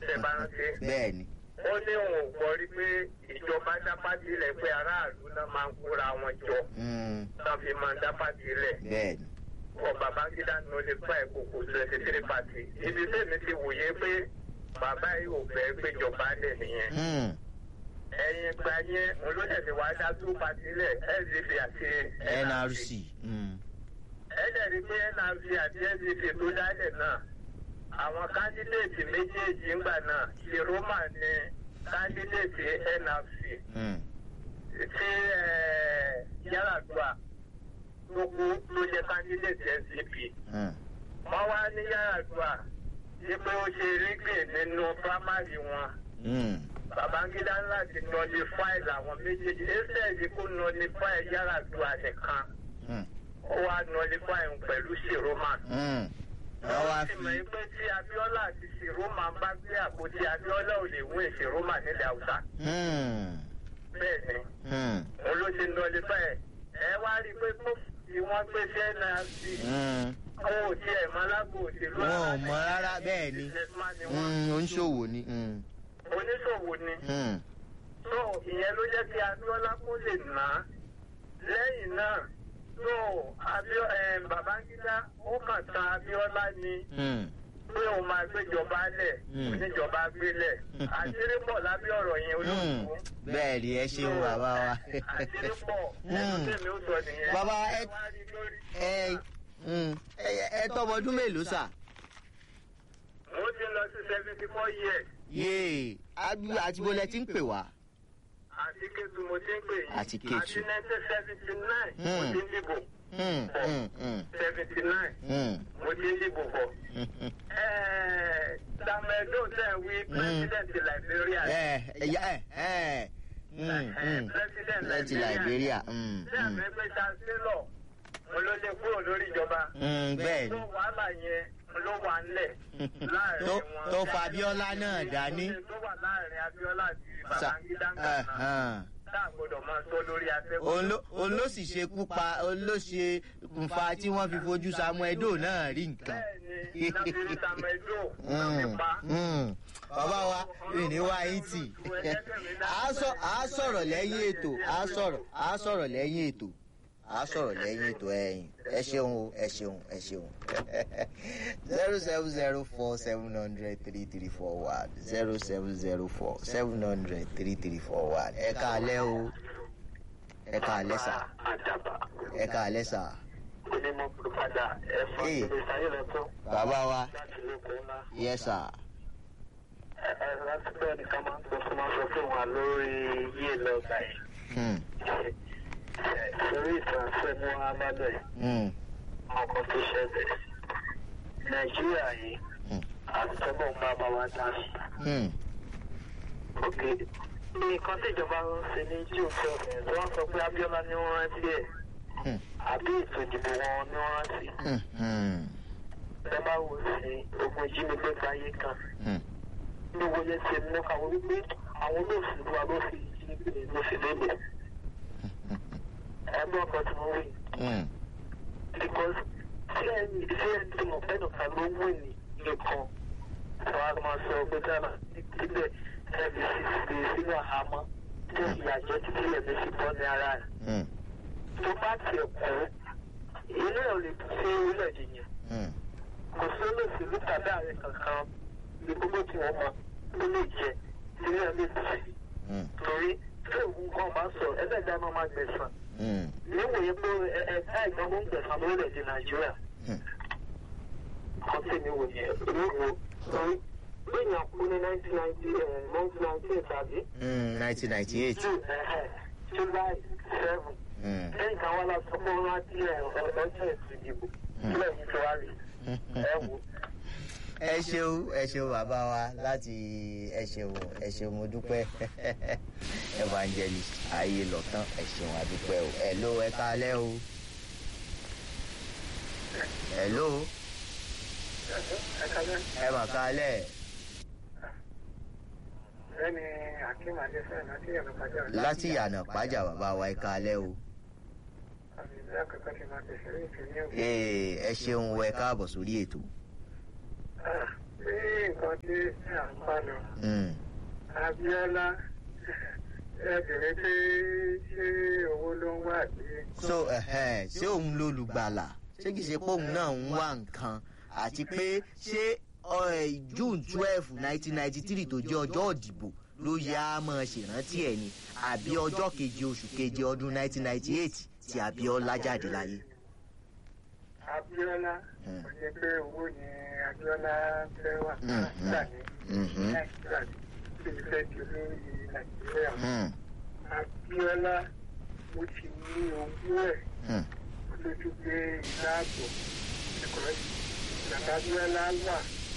tẹ bá rántí bẹ́ẹ̀ ni ó ní òun ò gbọ́ rí pé ìjọba dá pátì lẹ̀ pé aráàlú náà máa ń kóra wọn jọ Mm, náà fi máa ń dá pátì lẹ̀ bẹ́ẹ̀ ni ọ babangida ní o lè fa ìkòkò twenty three party ibi tẹ́mi ti wòye pé bàbá yìí ò fẹ́ gbéjọba lẹ̀ nìyẹn Mm, ẹ̀yìn gba yẹn olóṣèlú wa dá tó party lẹ̀ sdp àti nrc mm, ẹ̀jẹ̀ rí pé nrc àti sdp tó dálẹ̀ náà àwọn kándídéètì méjèèjì ńgbà náà ṣèrọ́mà ní kándídéètì nrc mm, tí yàrá-dùà tó kú ló jẹ́ kándídéètì sdp. mm, wọ́n wá ní yàrá-dùà ní pé ó ṣe rígbè nínú primary wọn. mm, babangida láti nullify àwọn méjèèjì instead kó nullify yàrá-dùà nìkan mm, ó wá nullify òun pẹ̀lú ṣèrọ́mà. mm. wọ́n wá ti fi mọ̀ pé tí abiola àti ṣèrọ́mà bá gbé àpótí abiola ò lè wé ṣèrọ́mà nílẹ̀ haúsá. Mm, bẹ́ẹ̀ ni mm, òun ló ṣe nullify ẹ̀ ẹ wá rí i pé kó tí wọ́n gbé sí nrc mm. àwọn ò tiẹ̀ mọ alágbó òṣèlú wọn ò rárá mọ rárá bẹ́ẹ̀ ni businessman ni wọ́n. Mm, oníṣòwò ni mm, oníṣòwò ni mm, so ìyẹn ló jẹ́ kí abiola kó lè ná lẹ́yìn náà so abio eh, babangida ó kàn tan abiola ni mm. pé òun máa gbéjọba lẹ̀ Mm. oníjọba gbélẹ̀ àṣírí pọ̀ lábẹ́ ọ̀rọ̀ yẹn Mm, olóòtú. bẹ́ẹ̀ ni ẹ ṣeun bàbá wa. àṣírí pọ̀ ẹnu Mm. tèmi ó sọ nìyẹn. Bàbá, ẹ- wá rí lórí. ẹ mm, ẹ- ẹ tọmọ ọdún mélòó sà. mo ti lọ sí seventy four years yéè àbí- àti bó lẹ ti ń pè wá. àti kétu mo ti ń pè yìí Àti Kétu. àti nineteen seventy nine mo Mm. ti ń dìbò Mm, mm, mm, seventy nine mm, mo ti ń dìbò bọ̀. mm. Tamedo tẹ̀ wí president Liberia. ẹ ẹ ya- ẹ ẹ mm, mm. President láti Liberia. mm, Ṣé mm. àmì pé Chancellor mo ló lè kúrò lórí ìjọba? Mm, bẹ́ẹ̀ ni. Tó wàhálà yẹn ló wà ńlẹ̀ láàrin Tó- wọn. tó fa Abíọ́lá náà dání. Tó wà láàrin Abíọ́lá àti Sa- Babangida ẹ, nǹkan. hàn. Tá a gbọ́dọ̀ máa sọ lórí atẹ́gùn. òun ló- òun ló sì ṣekú pa òun ló ṣe nfa tí wọ́n fi fojú Samuel Doe náà rí nǹkan. Bẹ́ẹ̀ni, Nàbírí Tamedo ló fi Mm, pa. mm. bàbá wa ìní wa yín tì á sọ- á sọ̀rọ̀ lẹ́yìn ètò á sọ̀rọ̀ á sọ̀rọ̀ lẹ́yìn ètò á sọ̀rọ̀ lẹ́yìn ètò ẹ̀yìn ẹ ṣeun o ẹ ṣeun ẹ ṣeun zero seven zero four seven hundred three three four one zero seven zero four seven hundred three three four one ẹ káalẹ́ o ẹ káalẹ́ sà Àdàbà. ẹ káalẹ́ sà onímọ̀ pòròpàdà ẹ̀fọn Ee. ìpèsè ayélujára bàbá wa láti lóko ńlá. yẹ sà ẹ ẹ láti bẹ́ẹ̀ nìkan máa ń sọ fún máa sọ fún wa lórí yé lọ́gbà yìí. Hmm, Ẹ, lórí ìtànṣẹ́ mú alábẹ́ hmm, ọkọ̀ tó ṣẹlẹ̀. nàìjíríà yìí hmm, àtúntò bá bá wa dá sí. hmm, òkè nǹkan tí ìjọba ń ṣe ní june seven tí wọ́n sọ pé abiola ni wọ́n rántí ẹ̀ hmm, àbí ètò ìdìbò wọn ni wọ́n rántí. hmm, hmm, ẹ bá wò sí ogun ìjínigbé gbáyé kan. hmm. gbogbo yẹn ti mú káwọn wípé àwọn olóòṣèlú wa ló fi ìjínigbé ló fi lélẹ̀. ẹgbẹ́ ọkọ̀ tí wọ́n wí. Hmm. because tí ẹni tí ẹni tí mo fẹ́ nìkan ló wù ní nìkan wọ́n á máa sọ pé dáná níbẹ̀ ẹbí sì fi sínú àhámọ́ tí ìyà jẹ́ títí ẹ̀mí fi bọ́ ní ara rẹ̀. Hmm. tó bá tiẹ̀ kú ilé ẹ̀ ò lè ṣe orílẹ̀-èdè yẹn Hmm. kò sí olóòṣèlú tàbí ààrẹ kankan ní gbogbo tí wọ́n mọ tó lè jẹ ilé ẹ̀ lè tì Hmm. torí tí òun kan bá sọ ẹlẹ́dàá náà máa gbẹ̀sán Hmm. níwòye pé ẹ̀ka ìjọba ń gbẹ̀sán lórílẹ̀‐èdè nàìjíríà Hmm. kan tí mi wò yẹn olówó torí lẹ́yìn àkú ní nineteen ninety nineteen ninety eight àbí Hmm. nineteen ninety eight. june july seven Hmm. lẹ́yìn kan wá láti fún wọn láti ọjọ́ ètò ìdìbò sílẹ̀ ní february ẹ wò ẹ ṣeun ẹ ṣeun bàbá wa láti ẹ ṣeun ẹ ṣeun mo dúpẹ́ evangelist ayé lọ́tàn ẹ ṣeun àdúpẹ́ o ẹ ló ẹ káalẹ́ o ẹ ló ẹ kálẹ̀ ẹ mà káalẹ́ lẹ́ni akeem adéfẹ́ láti yàrá pàjá láti yànà pàjà bàbá wa ẹ káalẹ́ o àmì ìlú àkọ́kọ́ ti máa tẹ̀sẹ̀ ní ìpínlẹ̀ òkè. ee ẹ ṣeun ẹ káàbọ̀ sórí ètò ní nǹkan tí à ń bá lọ Mm. abiola ẹ bèrè pé ṣé owó ló ń wà bí. so ẹhẹn, ṣé òun lolùgbàlà ṣé kìí ṣe pé òun náà ń wá nǹkan àti pé ṣé ọ, ẹ, june twelve nineteen ninety three tó jẹ́ ọjọ́ ìdìbò ló yẹ á máa ṣèrántí ẹ̀ ni àbí ọjọ́ keje oṣù keje ọdún nineteen ninety eight tí abiola jáde láyé. abiola Mm. kò jẹ́ pé owó ni abiola fẹ́ wà Mm, nígbà ní Mhm. nàìjíríà tí ó fẹ́ di olórí nàìjíríà. Mm, abiola mo ti ní owó ẹ̀ mm, lójú pé ìlàbọ̀ ẹ̀kọ́ bàbá abiola wà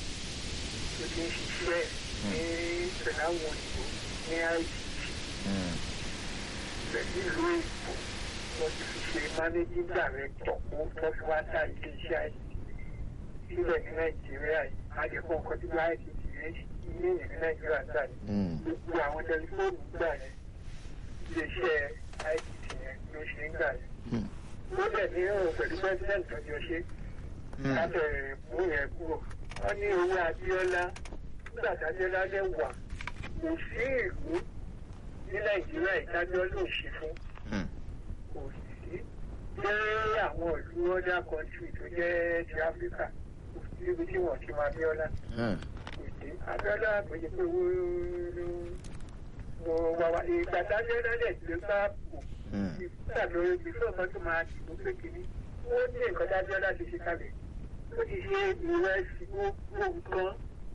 tó ti ń ṣiṣẹ́ ní pẹ̀lú àwọn òyìnbó ní ICT mm, pẹ̀lú ìlú èkó wọ́n ti fi ṣe managing director kó tọ́jú wá dá ilé iṣẹ́ ICT sílẹ̀ ní nàìjíríà yìí àdéhùn nǹkan tí wọ́n ICT yẹn ní ìyẹn ní nàìjíríà dà ní mm, gbogbo àwọn tẹlifóònù gbà yẹn iléeṣẹ́ ICT yẹn ló ṣe ń gbà yẹn mm, ó dẹ̀ ní ọ̀rọ̀ pẹ̀lú president tó jọ ṣe mm. lábẹ́ mú yẹn kúrò wọ́n ní owó abiola nígbà tí abiola dẹ̀ wà kò sí ìlú ní nàìjíríà ìdájọ́ ló ṣe fún Mm. kò sí jẹ́ àwọn ìlú other country tó jẹ́ ti áfíríkà kò sí ibi tí wọ́n ti máa abiola Mm. kò sí abiola kò yẹ pé owó ló mo wà wá ìgbà tí abiola dẹ̀ ti lè bá kù Mm. nígbà lórí ibi fún ọ̀kan tó máa dìbò pé kìíní ó ní nǹkan tí abiola ti ṣe kalẹ̀ ó ti ṣe ìrẹsì gbogbo nǹkan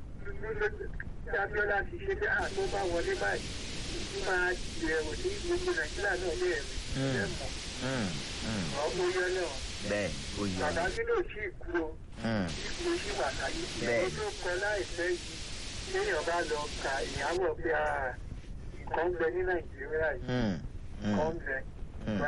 tí abiola ti ṣe pé àtó bá wọlé báyìí ìlú máa bẹ̀rù ní gbogbo nàìjíríà náà lè rí ẹ̀ mọ̀ Mm. Mm. ọmọ yọ náà bẹ́ẹ̀ ó yọ bàbá ọ́. tí ló sì kú o Mm. ipò sí wà láyé Bẹ́ẹ̀. ó tó kọ láìpẹ́ yìí téèyàn bá lọ ka ìyàwó pé a nǹkan ń bẹ ní nàìjíríà yìí Mm. nǹkan Mm. ń bẹ Mm.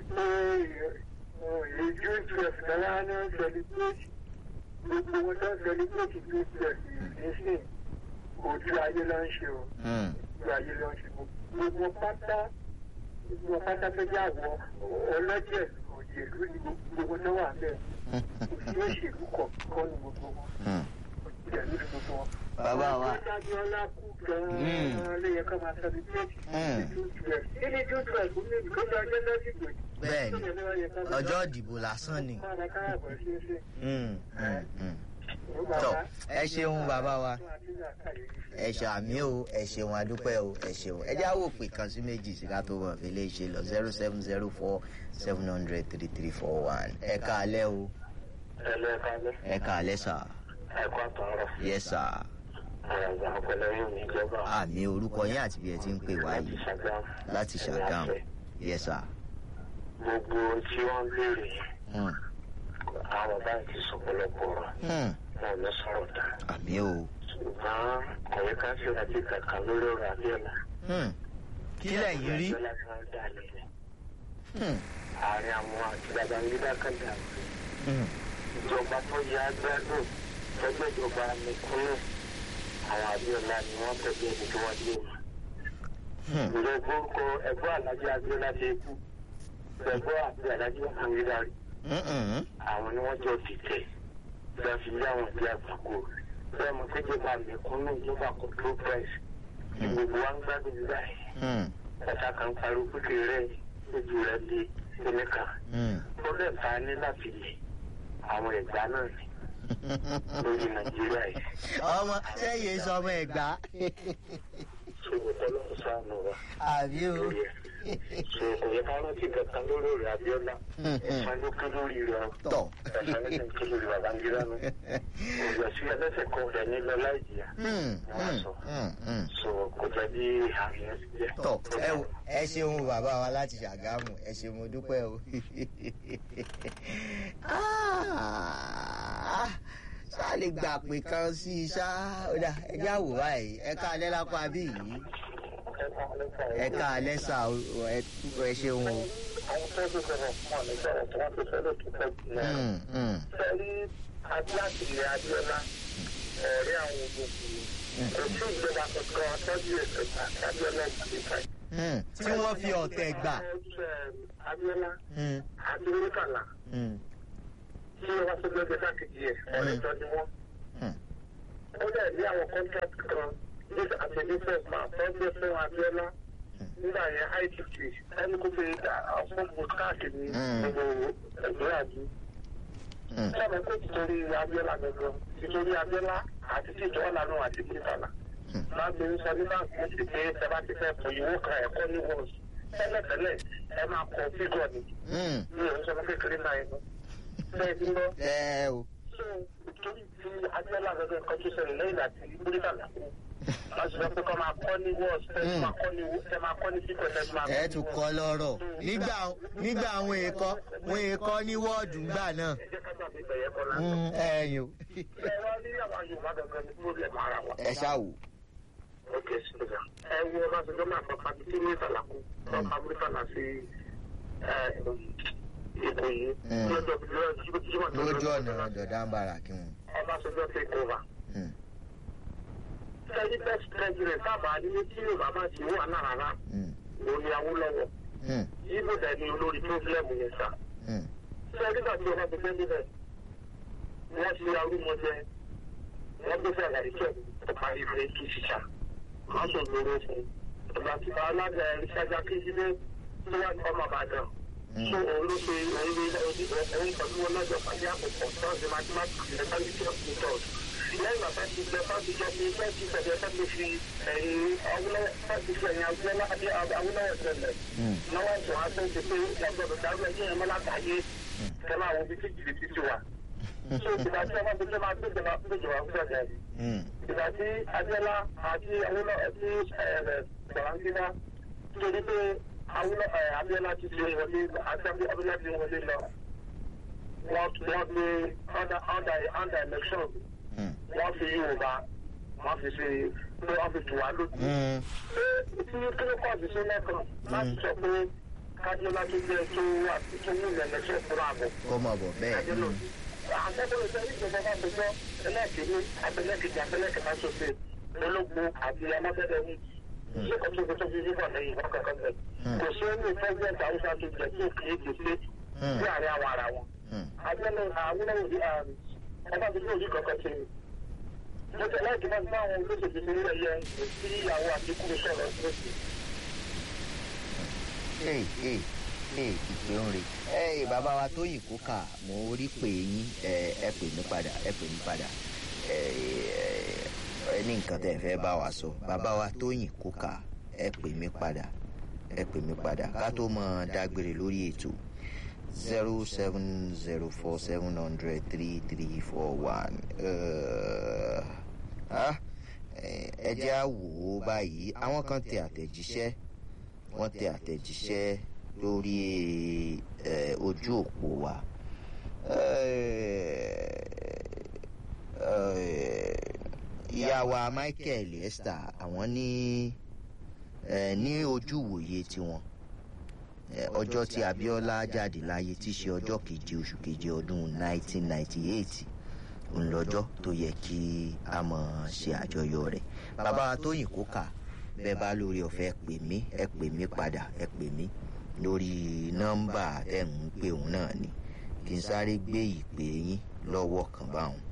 ìjú twelve dára ní celebrate gbogbo wọn tó ń celebrate ju twelve nísìn ojú ayé ló ń ṣe o Mm. ojú ayé ló ń ṣe gbogbo pátá gbogbo pátá tó jẹ́ àwọ̀ ọlọ́jẹ̀ òjèlú ni gbogbo tó wà bẹ́ẹ̀ kò sí òṣèlú kọ̀ọ̀kan ní gbogbo wọn Mm. òjèlú ní gbogbo wọn. Bàbá wa. Abíọ́lá kú Mm. gan-an ló yẹ ká máa celebrate Mm. two twelve kí ni two twelve kò ní ìgbésẹ̀ ọjọ́ lọ́sìkò yìí. bẹ́ẹ̀ ni ọjọ́ ìdìbò lásán ni. Mm. Mm. Mm. tọ ẹ ṣeun bàbá wa ẹ ṣe àmì o ẹ ṣeun adúpẹ́ o ẹ ṣeun ẹ já wò pé kan sí méjì sí ká tó wọ̀ fi lè ṣe lọ zero seven zero four seven hundred three three four one ẹ káalẹ́ o ẹlẹ́ẹ̀kalẹ́ ẹ káalẹ́ sà ẹ̀kọ́ àtọ̀rọ̀ yẹ sà àgbà ọ̀pẹ̀lẹ̀ yóò ní ìjọba àmì orúkọ yín àti bí ẹ ti ń pè wá yìí Ṣàgámù láti ṣàgámù yẹ sà. gbogbo tí wọ́n ń béèrè Mm. àwọn báyìí ti sọ pọ̀lọpọ̀ ọ̀rọ̀ Mm. wọn ò ní sọ̀rọ̀ dá àmì o. ṣùgbọ́n kọ̀wé ká ṣe ìrántí kankan lórí ọ̀rọ̀ Abíọ́lá Mm. kí lẹ́yìn rí. Abíọ́lá tí wọ́n dá lẹ́yìn Mm. àárín àwọn àti Babangida kàdà Mm. ìjọba tó yá gbádùn tọ́gbẹ́ ìjọba nìkúnlẹ̀ àwọn Abíọ́lá ni wọ́n tẹ̀lé ẹni tí wọ́n dé wọn. Mm. ǹjẹ́ gbórúkọ ẹ̀gbọ́n Àlájì Abíọ́lá ti kú ẹ̀gbọ́n àti Àlájì Babangida rí Mm. Mm. àwọn ni wọ́n jọ dìtẹ̀ bẹ́ẹ̀ fi lé àwọn ìdí àgbàkọ bẹ́ẹ̀ mo kéde máa mẹ̀kúnnù ìjọba control price ní gbogbo wa ń gbádùn nígbà yìí Mm. ọ̀tá kan pariwo pípé rẹ̀ ojú rẹ̀ di ẹnìkan Mm. ó lè fa ní láti lè àwọn ẹ̀gbá náà ní lórí nàìjíríà yìí ọmọ sẹ́yìn sọmọ ẹ̀gbá. so ọlọ́run ṣàánú wa àbí o. lórí ẹ̀ so kò yẹ ká rántí kankan lórí ọ̀rẹ́ Abíọ́lá ẹ̀fọn ló ké lórí rẹ̀ o. tọ̀. ẹ̀fọn ló ké lórí Babangida nù òjò sí ẹlẹ́sẹ̀ kan rẹ̀ nílọ láì jìyà Mm. Mm. Mm. Mm. so kò jẹ́ bí àmì ẹ̀ ti jẹ́. tọ ẹ wo ẹ ṣeun bàbá wa láti ṣàgámù ẹ ṣeun mo dúpẹ́ o. Ah, ṣá lè gbà pé kan sí i ṣá ó dà ẹ já wò báyìí ẹ ká alẹ́ lápá bí yìí ẹ ká alẹ́ sà o, ẹ ẹ ṣeun o. àwọn tó ti sọ̀rọ̀ fún ọ̀nà ìsọ̀rọ̀ tí wọ́n ti sọ̀rọ̀ tó pẹ́ jù náà. Mm, mm, sẹ́rí adúláṣì ilẹ̀ Abíọ́lá ọ̀rẹ́ àwọn ológun kò sí ìjọba kankan tọ́jú ètò àti Abíọ́lá ìgbàlejò. mm. tí wọ́n fi ọ̀tẹ̀ gbà. Abíọ́lá Mm, àti Murtala mm, tí wọ́n tó gbẹ́gbẹ́ sákejì ẹ̀ ọ̀rẹ́ tọ́ ni wọ́n. mm. ó dẹ̀ ní àwọn contract kan ní àti business man tó gbé fún Abíọ́lá nígbà yẹn ITT ẹni kó fi fún vote káàkiri gbogbo ẹgbẹ́ àjú. sábà kó títorí Abíọ́lá gbogbo títorí Abíọ́lá àti tíjọ́ ọ̀lànà àti tìtàlà. máa gbé sọ ní báńkì ó sì pé ẹ bá ti fẹ́ pọ̀ ìwé kan ẹ̀kọ́ ní wọ́ọ̀sì tẹ́lẹ̀tẹ́lẹ̀ ẹ máa kọ fígọ̀ ni mi ò ń sọ fún kékeré náà inú. bẹ́ẹ̀ ni lọ. ẹ o. so torí ti Abíọ́lá gbogbo nǹkan tó ṣẹlẹ̀ lẹ́yìn àti tìtàlà kú wọ́n sọ pé kọ́ máa kọ́ ní wọ́ọ̀sì ẹ máa kọ́ ní ẹ máa kọ́ ní fígọ̀ ẹ máa ẹ tún kọ lọ́rọ̀ nígbà nígbà àwọn èèkọ́ wọn èèkọ́ ní wọ́ọ̀dù ńgbà náà. ẹ jẹ́ ká gbàgbé bẹ̀yẹ kọ́ lásán. Mm, ẹ̀yin o. ẹ wá ní àwọn Yorùbá gangan ní problem ara wa. ẹ ṣáwò. ok sọjà ẹ wo Ọbásanjọ́ máa fọ pàtó tí ní ìsàlàkù wọn pa mísàlà sí èkó yìí lọ́jọ́ lójú ọ̀nà dọ̀dá ń bára kí wọn. Ọbásanjọ́ take over. Mm, sẹ́yìn best president sábà ní tí Yorùbá bá ti wà náà rárá mm, òun ni Awólọ́wọ̀ mm, ibo dẹ̀ ni olórí problem yẹn sá. mm, sẹ́yìn nígbà tí ọba ti gbé níbẹ̀ wọ́n ti arúgbó jẹ wọ́n gbé fẹ́ àgbàdìkẹ́ ọ̀pá ìfẹ́ kí ṣiṣà wọ́n sọ lóró fún ìgbà tí alága ìṣáájá kéjìlé tó wà ní ọmọ Ìbàdàn tó òun ló ṣe òun lé òun pẹ̀lú wọn lọ́jọ́ pàdé àpòpọ̀ tọ́sí mathematics and quality of methods lẹ́yìn bàbá ti gbẹ fásitì jọ pé fẹ́ẹ́ ti sọ̀rọ̀ fẹ́ẹ́ ti fi ẹ̀yìn awúlọ́wọ́ fásitì fi ẹ̀yìn awúlọ́wọ́ tẹ̀lẹ̀ mm. lọ́wọ́ ìṣòwò àti ìṣèpé ẹgbẹ̀rún dárú ẹ̀yìn ẹ̀mọ́ látàyè kẹ́lá àwọn ibi tí jìbìtì ti wà. so ìgbà tí ọba tuntun máa gbéjọba gbéjọba fún ọjà yìí Mm, ìgbà tí Abíọ́lá àti awúlọ àti Babangida torí pé awúlọ Abíọ́lá ti ṣe wọlé àti Abíọ́lá ti wọlé lọ wọ́n wọ́n gbé under under under election mm, wọ́n fi Yorùbá wọ́n fi ṣe pé wọ́n fi tù wá lójú mm. tí kílókọ́ọ̀sì ṣe lẹ́kàn láti sọ pé kájọlá tó jẹ́ tó wà tó wù lẹ́lẹ́sẹ̀ fúnra àbọ̀. kó mọ̀ bọ̀ bẹ́ẹ̀. mm, àtẹ́kọ̀ọ́ ìṣẹ́ ìjọba bá gbẹjọ́ ẹlẹ́ẹ̀kejì abẹ́lẹ́kejì abẹ́lẹ́kẹta ṣoṣe ológun àti amábẹ́rẹ́ ní ṣé kò tó tó fi fífọ̀ lẹ́yìn ìwọ́n kankan bẹ̀. kò sí ẹni pẹ́sidẹ̀ntì haúsá tó jẹ́ tí òkè èdè pé sí àárín àwọn ara wọn. mm. abẹ́lẹ́ àwọn ọba tó tó ojú kankan ṣe ni. mo tẹ̀ láì kí wọ́n bá àwọn olóṣèlú ní ilé ẹ̀yẹ sí ìyàwó àtikú sọ̀rọ̀ lóṣù. Hey, hey, hey, ìpè ń re. ẹ bàbá wa tó yìn kó kà mo rí pé yín ẹ ẹ pè mí padà ẹ pè mí padà ẹ ẹ ní nǹkan tẹ́ ẹ fẹ́ bá wa sọ bàbá wa tó yìn kó kà ẹ pè mí padà ẹ pè mí padà ká tó mọ dágbére lórí ètò zero seven zero four seven hundred three three four one ẹ jẹ́ á wò ó báyìí àwọn kan tẹ àtẹ̀jíṣẹ́ wọ́n tẹ àtẹ̀jíṣẹ́ lórí ẹ, ojú òpó wa. Ẹ, ẹ, ìyá wa Michael Esther àwọn ní ẹ, ní ojú ìwòye tiwọn ẹ, ọjọ́ tí Abíọ́lá jáde láyé tí í ṣe ọjọ́ keje oṣù keje ọdún 1998 ńlọ́jọ́ tó yẹ kí a mọ̀ ṣe àjọyọ̀ rẹ̀ bàbá wa Tóyìn Kókà bẹ́ẹ̀ bá lórí ọ̀fẹ́ pè mí ẹ pè mí padà ẹ pè mí lórí nọ́mbà ẹ̀ ń pè òun náà ni kí n sáré gbé ìpè yín lọ́wọ́ kan báwọn.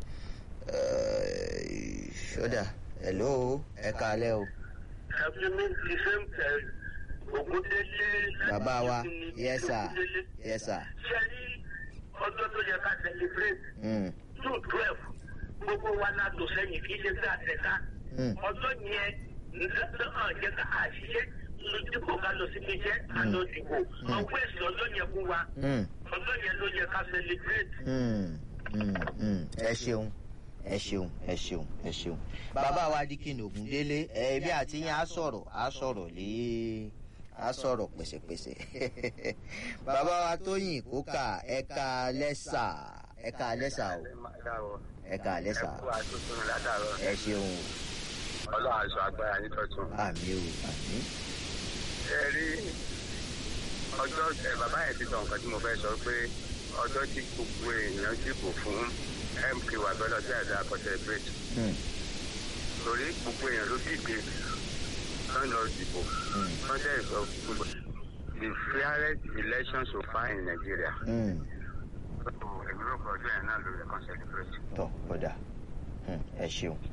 ṣọ́dà hello ẹ káalẹ́ o. Ẹ̀fínmi ti ṣe ń tẹ̀ Ògúndélé. bàbá wa yes sir yes sir. Ṣé ní ọjọ́ tó yẹ ká celebrate Mm, June twelve gbogbo wa náà tó sẹ́yìn kì í ṣe pé àtẹ̀ká. mm, Ọjọ́ yẹn náà jẹ́ ká àṣìṣe dípò ká lọ sí iléeṣẹ́ àlọ́ dìbò. Ọgbẹ́ ìsìn ọjọ́ yẹn fún wa. mm, Ọjọ́ yẹn ló yẹ ká celebrate. mm, mm, mm. ẹ ṣeun ẹ ṣeun ẹ ṣeun ẹ ṣeun. bàbá wa Dikin Ògúndélé ẹbí àti yín á sọ̀rọ̀ á sọ̀rọ̀ lé á sọ̀rọ̀ pẹ̀sẹ̀pẹ̀sẹ̀. bàbá wa Tóyìn Kókà ẹ̀ka lẹ́sà ẹ̀ka lẹ́sà o ẹ̀ka lẹ́sà ẹ ṣeun ọlọ́run aṣọ agbára yín tọ́tún. àmì o àmì. ẹ rí ọjọ́ ẹ bàbá yẹn ti sọ nǹkan tí mo fẹ́ sọ pé ọjọ́ tí gbogbo èèyàn dìbò fún mk wà gbọ́dọ̀ tí àdá akọ́tẹ́ bridge Mm, torí gbogbo èèyàn ló dìde wọ́n lọ dìbò mm, wọ́n dẹ̀ sọ gbogbo the fairest election so far in Nigeria. mm. èmi rò pé ọjọ́ yẹn náà ló yẹ kán celebrate. tọ́ kódà Mm, ẹ ṣeun ẹ ṣé.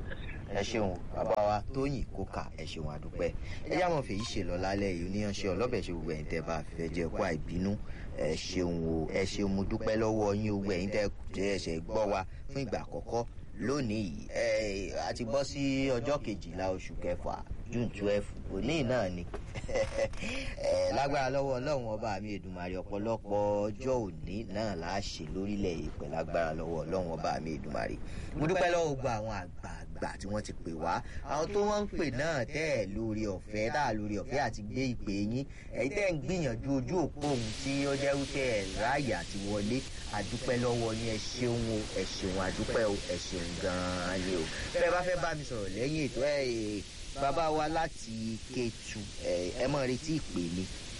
ẹ ṣeun bàbá wa tóyìn kókà ẹ ṣeun àdúpẹ́ ẹ yá mọ̀ fèyí ṣe lọ lálẹ́ yìí oníyanṣẹ́ ọlọ́bẹ̀ ṣe gbogbo ẹ̀yin tẹ́ bá fẹ́ jẹ́ kó àìbínú ẹ ṣeun o ẹ ṣeun mo dúpẹ́ lọ́wọ́ yín gbogbo ẹ̀yin tẹ́ jẹ́ ẹ̀ṣẹ̀ gbọ́ wa fún ìgbà àkọ́kọ́ lónìí yìí ẹ a ti bọ́ sí ọjọ́ kejìlá oṣù kẹfà june twelve òní náà ni ẹ lágbára lọ́wọ́ ọlọ́run ọba mi èdùmàrè ọ̀pọ̀lọpọ̀ ọjọ́ òní náà là á ṣe lórílẹ̀ èpẹ̀ lágbára lọ́wọ́ ọlọ́run ọba mi èdùmàrè mo dúpẹ́ lọ́wọ́ gbogbo àwọn àgbààgbà tí wọ́n ti pè wá àwọn tó wọ́n ń pè náà tẹ́ ẹ̀ lórí ọ̀fẹ́ tá a lórí ọ̀fẹ́ àti gbé ìpè yín ẹ̀yin tẹ́ ń gbìyànjú ojú òpó ohun tí ó jẹ́ wípé ẹ̀ ráàyè àti wọlé àdúpẹ́ lọ́wọ́ yín ẹ ṣeun o ẹ ṣeun àdúpẹ́ o ẹ ṣeun gan-an ni o bẹ́ẹ̀ bá fẹ́ bá mi sọ̀rọ̀ lẹ́yìn ètò ẹ̀ bàbá wa láti Kétu ẹ ẹ mọ̀ retí ìpè mi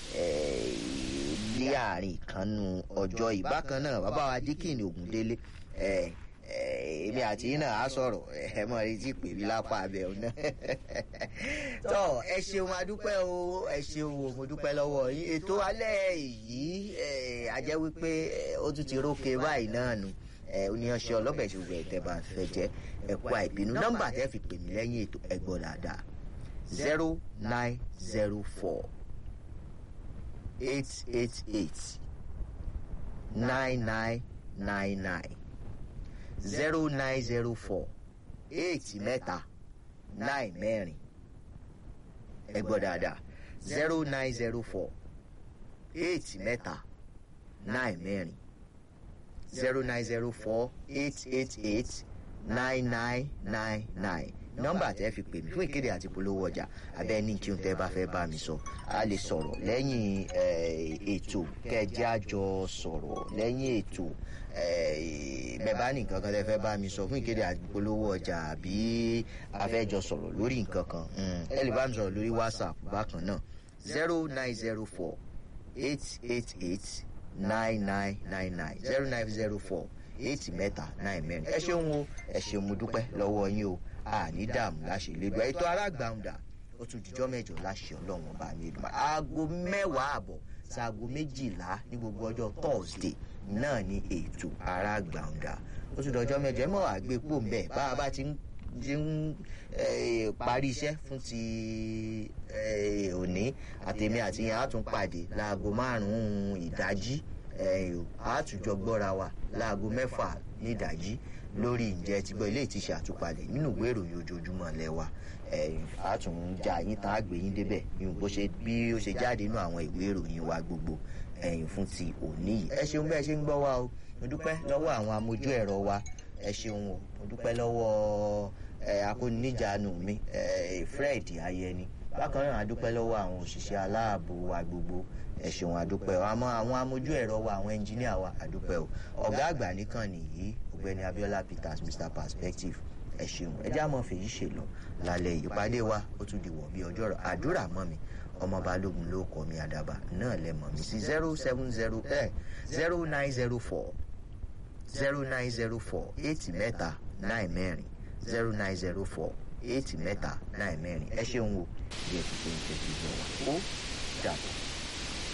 ní àárín ìkànnù ọjọ́ ìbákan náà bàbá wa díkìnì Ògúndélé ẹ èmi àti yín náà á sọ̀rọ̀ ẹ mọ̀ retí ìpè mi lápá abẹ́ ọ̀nà tọ́ ẹ ṣeun adúpẹ́ o ẹ ṣeun o mo dúpẹ́ lọ́wọ́ yín ètò alẹ́ yìí a jẹ́ wípé ó tún ti rókè báyìí náà nù oníyanṣẹ́ ọlọ́bẹ̀ ṣùgbọ́n ẹ̀tẹ́ bá fẹ́ jẹ́ ẹ̀kọ́ àìbínú nọ́mbà tẹ́ fi pè mí lẹ́yìn ètò ẹ̀gbọ́n dáadáa zero nine zero four eight eight eight nine nine nine nine zero nine zero four eight mẹ́ta nine mẹ́rin ẹ̀gbọ́n dáadáa zero nine zero four eight mẹ́ta nine mẹ́rin zero nine zero four eight eight eight nine nine nine nine nọ́mbà tẹ́ fi pè mí fún ìkéde àti polówó ọjà abẹ́ ní kí n tẹ́ bá fẹ́ bá mi sọ a lè sọ̀rọ̀ lẹ́yìn ètò kẹjẹ́ àjọ sọ̀rọ̀ lẹ́yìn ètò bẹ́ẹ̀ bá ní nǹkan kan tẹ́ fẹ́ bá mi sọ fún ìkéde àti polówó ọjà àbí afẹ́jọ sọ̀rọ̀ lórí nǹkan kan ẹ lè bá mi sọ̀rọ̀ lórí whatsapp bákan náà zero nine zero four eight eight eight nine nine nine nine zero nine zero four eight mẹ́ta nine mẹ́rin ẹ ṣeun o ẹ ṣeun mo dúpẹ́ lọ́wọ́ yín o àní dààmú láṣẹ lẹ́gbẹ̀ẹ́ ètò arágbàǹdà ó tún dijọ́ mẹ́jọ láṣẹ ọlọ́run ọba mi ìdùnnú aago mẹ́wàá àbọ̀ sáago méjìlá ní gbogbo ọjọ́ thursday náà ní ètò arágbàǹdà ó tún dọjọ́ mẹ́jọ ẹ mọ̀ wá gbé pò ń bẹ̀ bá a bá ti ń ti ń parí iṣẹ́ fún ti òní àtèmi àti yẹn á tún pàdé láago márùn-ún ìdájí àtúnjọ gbọ́ra wa láago mẹ́fà ní ìdájí lórí ǹjẹ́ ti gbọ́ ilé ìtìṣe àtúpalẹ̀ nínú ìwé ìròyìn ojoojúmọ́ lẹ́wà àtúnjà yín tá a gbé yín débẹ̀ bí ó ṣe jáde nínú àwọn ìwé ìròyìn wa gbogbo ẹ̀yìn fún ti òní yìí ẹ ṣeun bẹ́ẹ̀ ṣe ń gbọ́ wa o mo dúpẹ́ lọ́wọ́ àwọn amójú ẹ̀rọ wa ẹ ṣeun o mo dúpẹ́ lọ́wọ́ akóníjànú mi Fred Ayẹni bákan náà a dúpẹ́ lọ́wọ́ àwọn òṣìṣẹ́ aláàbò wa gbogbo ẹ ṣeun àdúpẹ́ o àmọ́ àwọn amójú ẹ̀rọ wa àwọn ẹnjíníà wa àdúpẹ́ o ọ̀gá àgbà nìkan nìyí ọ̀gbẹ́ni Abiola Peters Mr Perspective ẹ ṣeun ẹ já mọ́ fèyí ṣe lọ lálẹ́ ìpàdé wa ó tún di wọ̀ bí ọjọ́ rọ̀ àdúrà mọ́ mi ọmọ balógun ló kọ́ mi àdàbà náà lẹ mọ̀ mí sí zero seven zero ẹ zero nine zero four zero nine zero four eight mẹ́ta nine mẹ́rin zero nine zero four eight mẹ́ta nine mẹ́rin ẹ ṣeun o bí ẹ ti ṣe ń tẹ̀síwọ́ wa ó dàbọ̀.